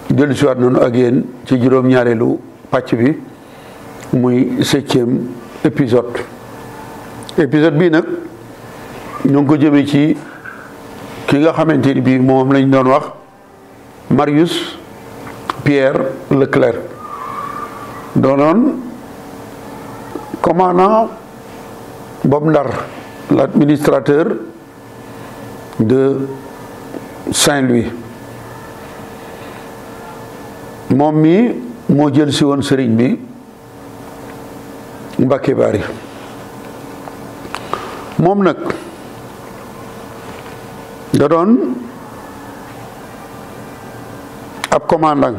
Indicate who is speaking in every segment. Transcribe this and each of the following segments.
Speaker 1: dellu siwaat noonu ak yéen ci juróom-ñaareelu pàcc bi muy septième épisode épisode bii nag ñu ngi ko jëmee ci ki nga xamante ni bii moom lañ doon wax Marius Pierre Leclerc doonoon commandant boobu Ndar l'administrateur de Saint-Louis moom mi moo jël si woon sëriñ bi Mbàkke Bari moom nag da doon ab commandant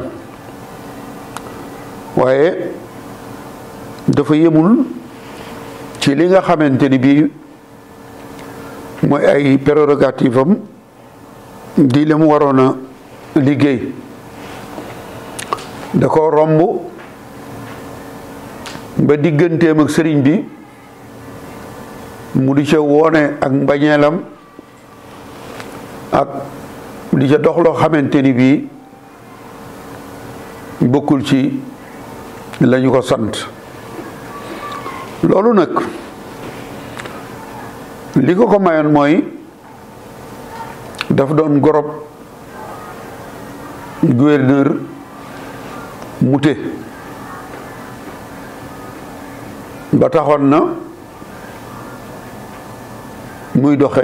Speaker 1: waaye dafa yemul ci li nga xamante ni bii mooy ay prérogative am di li mu waroon a liggéey da ko romb ba digganteem ak sëriñ bi mu di ca woone ak mbañeelam ak di ca dox loo xamante ni bii bokkul ci lañu ko sant loolu nag li ko ko mayoon mooy daf doon gorob gouverneur Mouté ba taxoon na muy doxe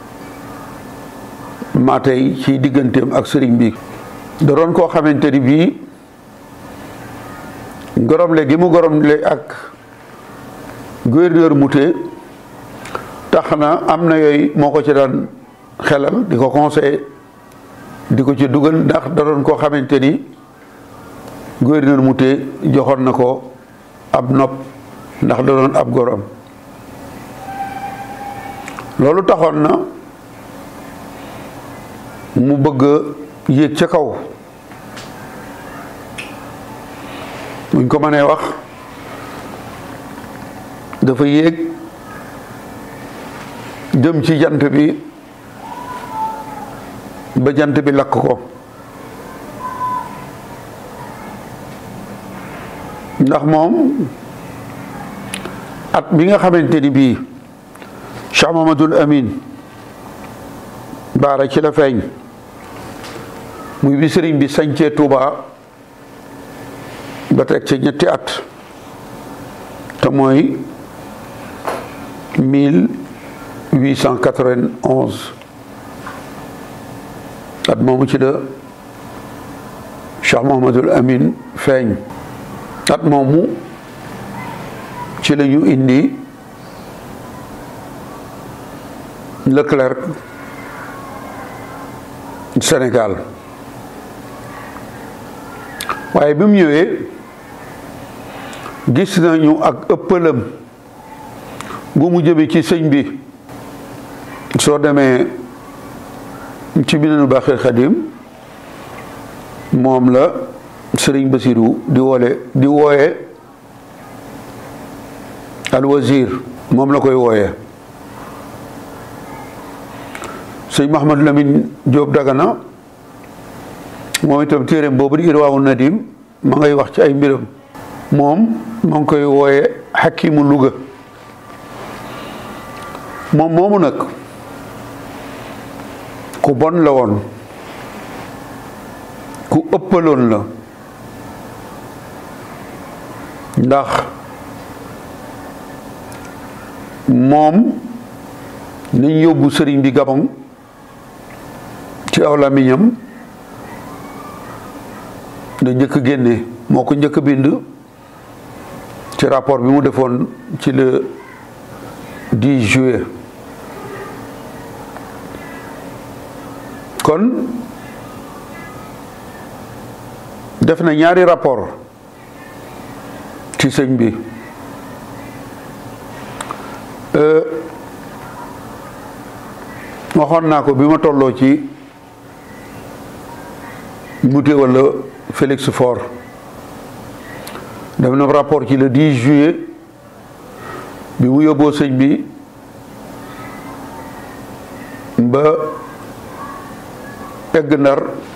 Speaker 1: maa tey ci digganteem ak sëriñ bi da doon koo xamante ni bii goromle gi mu goromle ak gouverneur Mouté tax na am na yooyu moo ko ci daan xelal di ko conseillé di ko ci dugal ndax da doon koo xamante ni gouverneur Mouté joxoon na ko ab nopp ndax da doon ab gorom loolu taxoon na mu bëgg a yéeg ca kaw buñ ko mënee wax dafa yéeg jëm ci jant bi ba jant bi lakk ko ndax moom at bi nga xamante ni bii Cheikh Mamadul Amin baara ci la feeñ muy bi sëriñ bi sañcee Touba ba teg ci ñetti at te mooy mille huit cent quatre-vingt-onze at moomu ci la Cheikh Mahamadul Amin feeñ at moomu ci la ñu indi Leclerc Sénégal waaye bi mu ñëwee gis nañu ak ëppalam gu mu jëme ci sëñ bi soo demee ci Minanul Baaxil Xadim moom la sëriñ Basiru di woole di wooye al wazir moom la koy wooye sëñ Mahamad Lamine Jóob Dagana moom itam téeréem boobu di Irwaawu Nadim ma ngay wax ci ay mbiram moom ma ngi koy wooye xakimu Luga moom moomu nag ku bon la woon ku ëppaloon la ndax moom nañ yóbbu sëriñ bi Gabon ci aw làmmiñam da njëkk génne moo ko njëkk bind ci rapport bi mu defoon ci le 10 juillet kon def na ñaari rapport ci sëñ bi waxoon naa ko bi ma tolloo ci Mouté wala Félix Faure def na rapport ci le 10 juillet bi mu yóbboo sëñ bi ba egg ndar